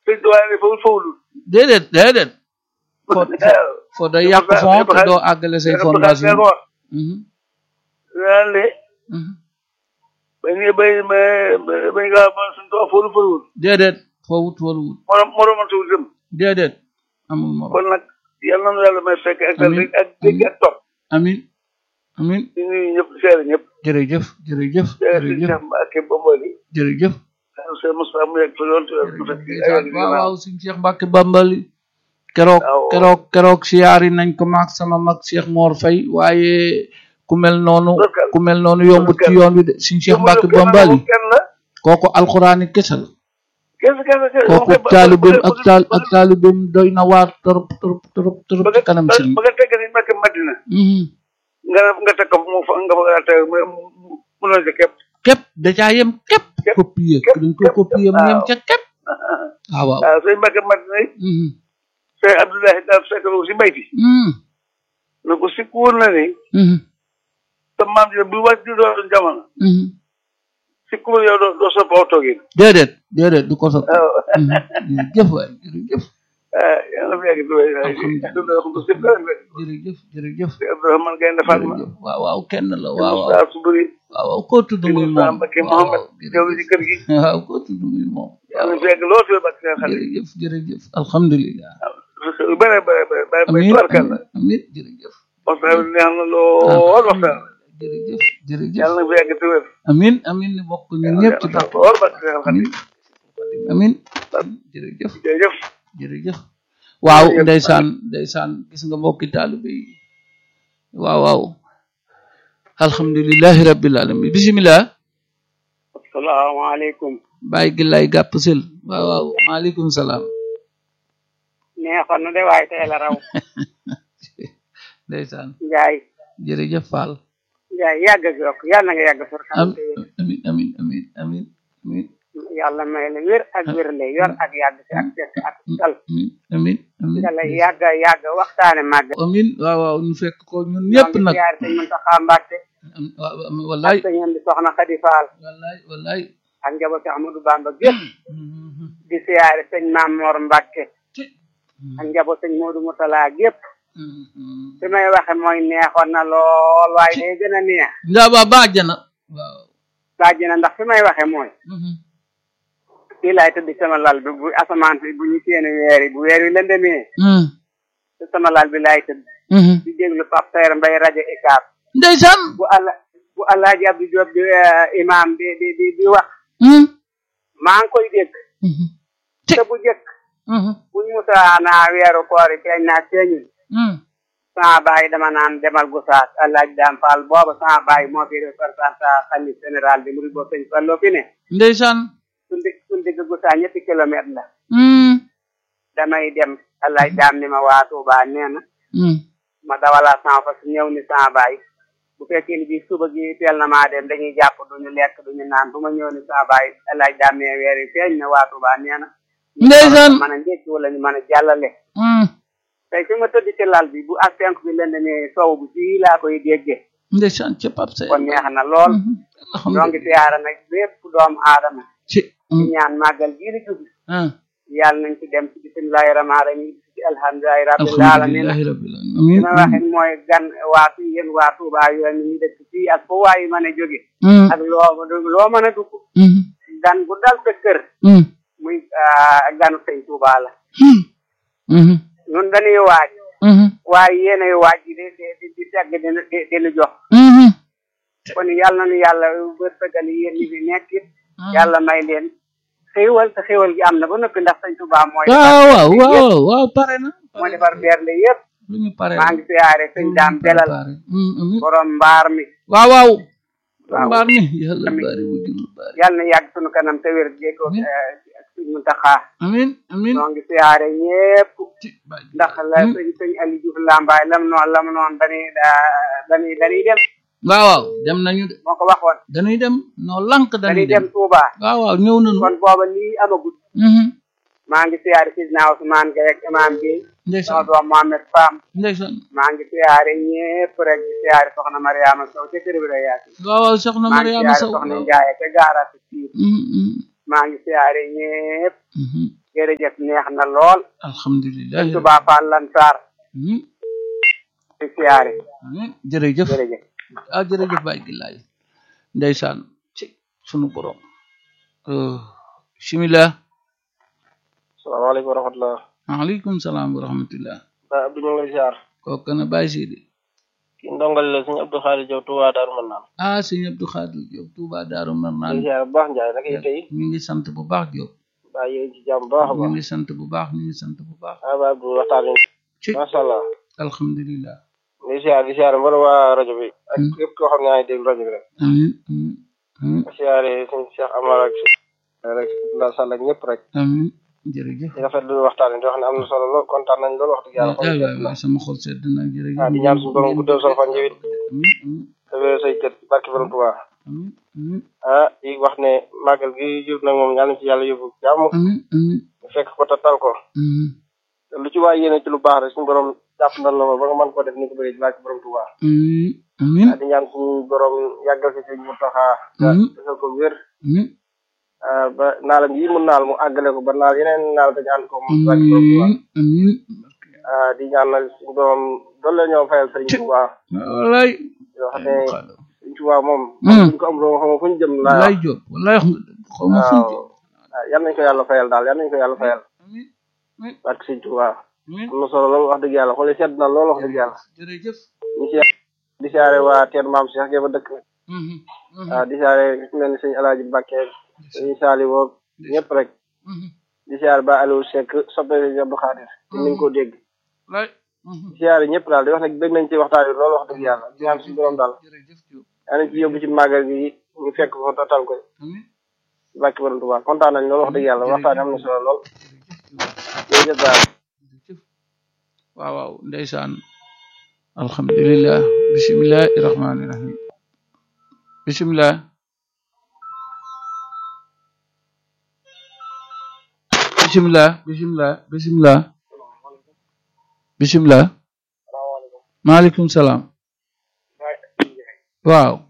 sëñ Tuubaa ne fawul fawulul déedéet déedéet fo fo day yàq fond te doo àggale say fondation ko wax naan ne bañ ne bay bañ nga man suñu Tuubaa fawul fawul déedéet fowut waluwut morom moroman suñu dem déedéet amul morom kon nag yal na nu yàlla may fekk ak dal Amiin. ak dégg ak topp amin amin di nuyu ñëpp di seere ñëpp jërëjëf jërëjëf seere si jërëjëf Cheikh Mbacke Bombali jërëjëf Cheikh Moussa mu yegg fa lool te mu fekk ay ndeysaan yoon waaw waaw suñ Cheikh Mbacke Bambali keroog Waaw. keroog keroog siyaari nañ ko maak sama mag Cheikh Mor Faye waaye ku mel noonu Barkal. ku mel noonu yombut ci yoon wi de suñ Cheikh Mbacke Bambali kenn la kooku alxuraani kese la kese kese kese kooku taalibeem ak taal ak taalibeem doy na waar torop torop torop torop ba ci kanam nga sëriñ ba nga tegg ni Mbacke Madina Mhm. nga nga teg ko mu fa nga fa nga teg mu mu noonu ci képp képp da caa yem képp Képp, copier képp, dañ ko képp, copier mu waaw. yem ca képp waaw waaw waaw sëñ Mbacke Madina yi Mhm. sëñ Abdoulaye daal fekk na ko si mbayti Mhm. na ko si kuur na ni Mhm. sa maam ji bu wàcc di doon jamono Mhm. si kuur yow doo doo sopp aw toogin déedéet déedéet du ko sopp waaw Mhm. jërëjëf waay jërëjëf ah yàlla na fi yàgg di wéy waay Alhamdulillah. dundal ko si kanam rek jërëjëf jërëjëf si Abdourahmane Gaynde Fatma jërëjëf waaw waaw kenn la waaw waaw Moussa Suburi waaw waaw koo tudd muy Moussa moom Mbacke waaw Mohamed waaw jaww ji kër gi waaw koo tudd muy moom yàlla na fi yàgg lool si Mbacke seen xale jërëjëf jërëjëf alhamdulilah lu bëre bëre bëre bëre bëre amin tubarkal la amin jërëjëf waxtaan bi neex na lool waxtaan jërëjëf jërëjëf yàlla na fi yàgg te wér amin amin ni bokk ñun ñëpp ci bàq lool Mbacke seen xale amin amin jërëjëf jërëjëf jërëjëf waaw Jërëjëf. ndeysaan ndeysaan gis nga mbokki taalibe yi waaw waaw alhamdulillahi rabbil alamin bismillah asalaamaaleykum bàyyi gi lay gàpp sil waaw waaw maaleykum salaam neexoon na de waaye tey la raw ndeysaan Njaay jërëjëf Fall Njaay yàgg ak yokk yàlla na nga yàgg for am xam te wér. amin amin amin amin amin yàlla may la wér ak wérle yor ak yàgg si ak fekk ak dal amin amin amin yàlla yàgg yàgg waxtaane màgg amin waaw waaw ñu fekk ko ñun ñëpp nag yaar sëñ Muntaxa Mbàkke am- waaw waaw, wallaay ak sëñ am di soxna Xadi Faal wallaay wallaay ak njaboot si Ahmadou Bamba gépp Mhm. di siyaare sëñ Maam Mor Mbàkke ci ak njaboot sëñ Moodu Mutala gépp Mhm. fi may waxe mooy neexoon na lool waaye day gën a neex ndaa ba baajana waaw laaj na ndax fi may waxe mooy Mhm. fii laay tëdd sama lal bi bu asamaan si bu ñu seeni weer yi bu weer wi lëndëmee Mhm. te sama lal bi laay tëdd Mhm. di déglu Pape Saer Mbaye rajo Ikaab ndeysaan bu alla bu Alaaji Abdou Diop di eh, imam di di di di wax Mhm. maa ngi koy dégg Mhm. te bu jëkk Mhm. buñ musaana weeru koor yi feeñ naa feeñul Mhm. sama baay dama naan demal Gosaas Alaaji Daam Fall booba sama baay moo fi représentant xalif général bi murid boo sëñ Fallu fi ne ndeysaan suñ dig suñ digg Gosaas ñetti kilomètre la Mhm. damay dem Alaaji Daam ni ma waa Tuubaa nee na Mhm. ma dawalaa sama fas ñëw ni sama baay bu fekkee ni bii suba gi teel na maa dem dañuy jàpp duñu lekk duñu naan bu ma ñëw ni sama baay alaaj daamee weer yi feeñ na waa Tuubaa nee na Ndeysaan. mën a njëkki wala ñu mën a jàllale Mhm. tey fi ma tëdd ci lal bi bu ak penk bi leen ne sow bu fii laa koy déggee ndeysaan ca Pape Saer kon neex na lool Mhm. ñoo alhamdulilah ngi siyaara nag bépp doomu aadama ci di ñaan màggal gii di jub ah yàlla nañ ci dem ci bismillahi rahmaani rahim ci alhamdulilahi rabbil alamin alhamdulilahi rabbil alamin amin li ma waxee mooy gan waa fii yéen waa Touba yooyu ñu dëkk fii ak fo waayu mën a jóge Mhm. ak loo loo mën a dugg Mhm. gan gu dal sa kër Mhm. muy ah, ganu sëñ Touba la Mhm. ñun dañuy waaj Mhm. waaye yéenay waaj di di di di tegg di di di nu jox Mhm. kon yàlla na nu yàlla wërsëgal yéen ñi fi nekk it yàlla may leen xéewal te xéewal gi am na ba noppi ndax sëñ Touba mooy waaw defar waaw bernde yëpp waaw waaw pare na moo defar bernde yëpp lu ñu pare maa ngi siyaare sëñ daam belal Mhm. borom mbaar mi waaw waaw waaw. mbaar mi yàlla Amin. bari wujul bari yàlla na yàgg sunu kanam te wér jéego Amin. sëñ Muntaxa amin amin ñoo ngi siyaare ñépp ci bàyyi ndax la Hmm. sëñ sëñ Aliou Diouf Lambaay lam noon lam noon dañuy daa- dañuy dañuy dem waaw waaw dem nañu de moo ko waxoon dañuy dem noo lank dañuy dañuy dem dem Touba waaw waaw ñëw nañu kon booba lii amagut Mhm. maa ngi siyaare Sidna Ousmane Gueye ak imam bi sama ndeysaan doom Mohamed Fam ndeysaan maa ngi siyaare ñépp rek di siyaare soxna Mariama Sow ca kër bi la yaatu waaw waaw soxna maa ngi Mariama siyaare Sow soxna waaw. Ndiaye ca gaara si fii Mhm, mhm, maa ngi siyaare ñépp mhm. jërëjëf neex na lool alhamdulilah Touba Fall Lansar amiin di siyaare amiin jërëjëf jërëjëf ah jërëjëf Baye Gilaay ndeysaan ci sunu borom bismillah salaamaaleykum wa rahmatulah. maaleykum salaam wa rahmatullah Baay Abdou ñu ngi lay ziar. kooku kana Baye Sidi kii ndongal la suñu Abdou Xaalis Jaw Touba Daaru Marnaan. ah sëñ Abdou Khadir Diop Touba Daaru di Marnaan ziar bu baax Njaay naka yi tey. ñu ngi sant bu baax Diop baa yéen ci jàmm bu baax a ñu baax. ngi sant bu baax ñu ngi sant bu baax ah Baay Abdou waxtaan wi. ci macha allah. alhamdulilah di ziar di ziar mboolem waa rajo bi. ak Hmm. képp koo xam ne yaa ngi déglu rajo bi rek. amiin amiin amiin di ziare suñu Cheikh Amar ak rek Ndao Sall ak ñëpp rek. amiin jërëjëf di rafetlu waxtaan wi di wax ne am na solo lool kontaan nañ lool wax dëgg yàlla. waay waay waay sama xol sedd na jërëjëf ah di ñaan suñu borom guddal sa fan yow it. amiin amiin te wéer say kër barki borom Touba. amiin amiin ah di wax ne màggal gi jub nag moom yàlla na ci yàlla yóbbu jàmm. amiin amiin fekk ko tatal ko. amiin te lu ci waay yéene ci lu baax rek suñu borom jàpp ndal la ba nga mën koo def ni ko bëggee ci barke borom Touba. amiin amiin di ñaan suñu borom yàggal ci sëñ Mountakha. Mhm. defal ko wér. amiin ah, ba naalam yi mu naal mu àggale ko ba naal yeneen naal dañu ànd ko moom ci barke borom Touba. amiin amiin ah, di ñaanal suñu borom doole ñoo fayal sëñ Touba. wallaay yoo xam ne sëñ Touba moom. Mhm. buñ ko am loo xam fu ñu jëm laa wallaay wax. Diop wallaay wax nga dëgg xaw ma fu mu waaw ah, yal nañ ko yàlla fayal daal yal nañ ko yàlla fayal amiin amiin barke sëñ Touba. amiin am na solo lool wax dëgg yàlla xool sedd na lool wax dëgg yàlla. jërëjëf ñu si di siyaare waa teen maam Cheikh Gueye ba dëkk. Mhm, mhm, waaw di siyaare ku mel ni sëñ Alaaji Mbàkke sëñ Saali woog ñëpp rek mhm. di siyaare ba Aliou Seck soppe sëñ Abdou Khadir te ni nga ko dégg wallaay mhm. di siyaare ñëpp daal di wax nag bëgg nañ ci waxtaan wi loolu wax dëgg yàlla di ñaan suñu borom daal jërëjëf Diop yaa nañ ci yóbbu ci màggal gi ñu fekk ko tatal ko amiin ci bàkki borom Tuubaa kontaan nañ loolu wax dëgg yàlla waxtaan wi am na solo lool jërëjëf Diop jërëjëf daal jërëjëf waaw waaw ndeysaan alhamdulilah bisimilahi rahmaani rahim bisimilah bisimilah bisimilah bisimilah bisimilah maaleykum salaam waaw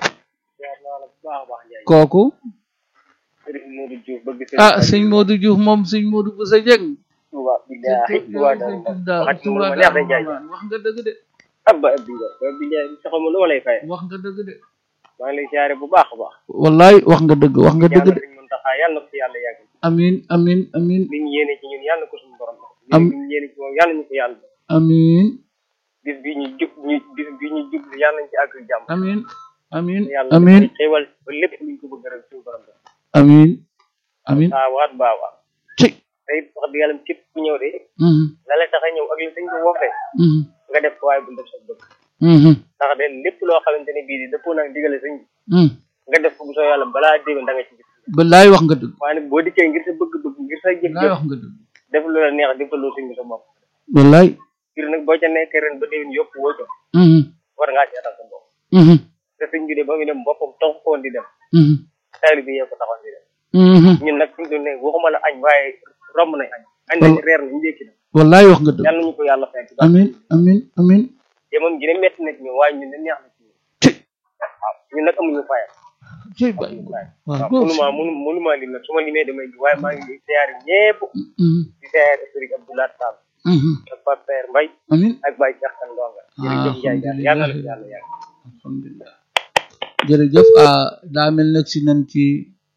kooku Sëriñ Modou Diouf bëgg ah sëñ Modou Diouf moom sëñ Modou bu sa jëng Tuubaa billaahi Tuubaa daal wax Tuubaa neex na jaay nga dëgg de abba abbi nga abbi nga saxama lu ma lay fay wax nga dëgg de maa ngi lay siyaare bu baax a baax wallaay wax nga dëgg wax nga dëgg yàlla de sëñ Muntaxa yàlla na ko ci yàlla yàgg amin amin amin li ñu yéene ci ñun yàlla na ko suñu borom Am- li ñu yéene ci moom yàlla ñu ko yàlla amin bis bi ñu jub ñu bis bi ñu jublu yàlla nañ ci àgg ak jàmm amin amin yàlla amin xéewal ba lépp luñ ko bëgg rek suñu borom def amin amin waaw waat baawaa ci tey wax dëgg yàlla képp ku ñëw de mhm la la tax a ñëw ak li sëñ ko woofee mhm nga def ko waaye bu def sa bëgg mhm ndax de lépp loo xamante ne bii di dëppoo nag digale sëñ bi mhm nga def ko bu soo yàlla balaa déwén da nga ci gis wallaay wax nga dëgg waaye nag boo dikkee ngir sa bëgg-bëgg ngir sa wallaay jëf-jëf wax nga dëgg def lu la neex defaloo sëñ bi sa bopp wallaay ngir nag boo ca nekkee ren ba déwén yokku woo ca mhm war ngaa seetal sa bopp mhm te sëñ bi de ba muy dem boppam tax ko woon di dem mhm taali bi yee ko taxoon di dem mhm ñun nag fi mu toll nii waxuma la añ waaye romb nañ añ añ nañ reer nañ ndékki na wallaay wax nga dëgg yàlla nañu ko yàlla fekk ba amin amin amin te moom gi ne metti na ci ñun waaye ñun ne neex na ci ñun ci waaw ñun nag amuñu fayal ci bàyyi waaw waaw góor mënuma mënu mënuma lim nag su ma limee damay ji waaye maa ngi siyaare ñépp mhm di siyaare Sëriñ Abdoulaye Sall mhm ak Pape Père Mbaye amin ak Baye Cheikh Kane Ndonga jërëjëf Ndiaye Diagne yàlla na la yàlla yàgg alhamdulilah jërëjëf ah daa mel nag si nañ ci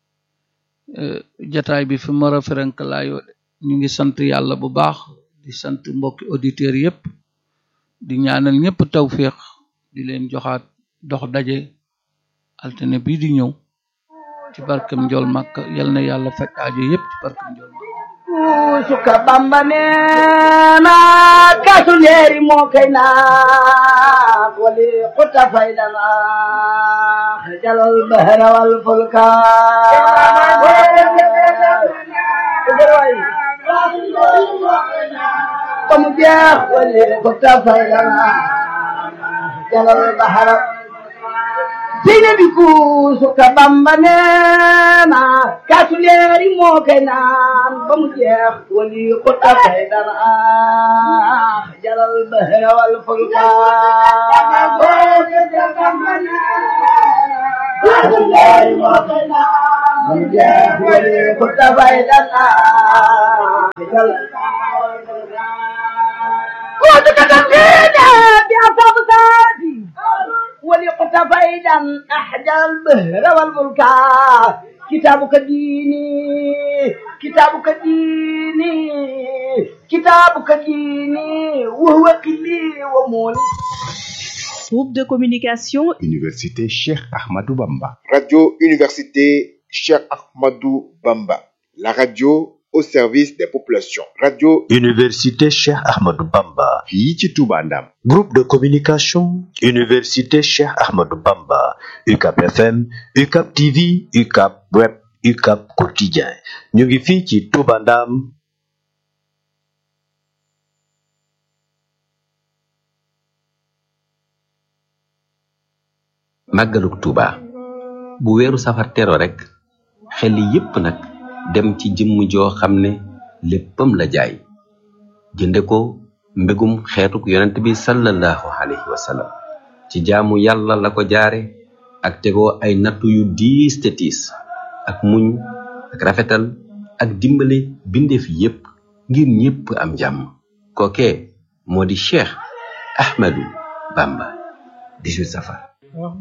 eh, jataay bi fi mar a ferenkalaayoo de ñu ngi sant yàlla bu baax di sant mbokki auditeurs yépp di ñaanal ñépp tawféex di leen joxaat dox daje altine bii di ñëw ci barkem njool màkk yal na yàlla fekk aajo yépp ci barkem njool màkk suka bamba neena kasu leeri moo kay naat wali xuta faydana jalal bahra wal fulka ba mu jeex wali xuta faydana jalal bahra sine bi ku suka bamba neena kasu leeri moo kay naan ba mu jeex wali xuta faydana jalal bahra wal fulka ولقتفيدا أحدى البهر والملكا كتابك ديني كتابك ديني كتابك ديني وهو قلي ومولي Groupe de communication Université Cheikh Ahmadou Bamba. Radio Université Cheikh Ahmadou Bamba. La radio au service des populations. Radio Université Cheikh Ahmadou Bamba. fii ci Touba Ndam. Groupe de communication Université Cheikh Ahmadou Bamba. UCAP FM, UCAP TV, UCAP Web, UCAP Quotidien. ñu ngi fii ci Touba Ndam. màggaluk Tuuba bu weeru safar tero rekk xel yépp nag dem ci jëmm joo xam ne léppam la jaay jënde ko mbégum xeetuk yonent bi sallallahu alayhi wa sallam ci jaamu yàlla la ko jaare ak tegoo ay nattu yu diis te tiis ak muñ ak rafetal ak dimbale bindeef yépp ngir ñépp am jàmm kookee moo di Cheikh Ahmadou Bamba 18 safar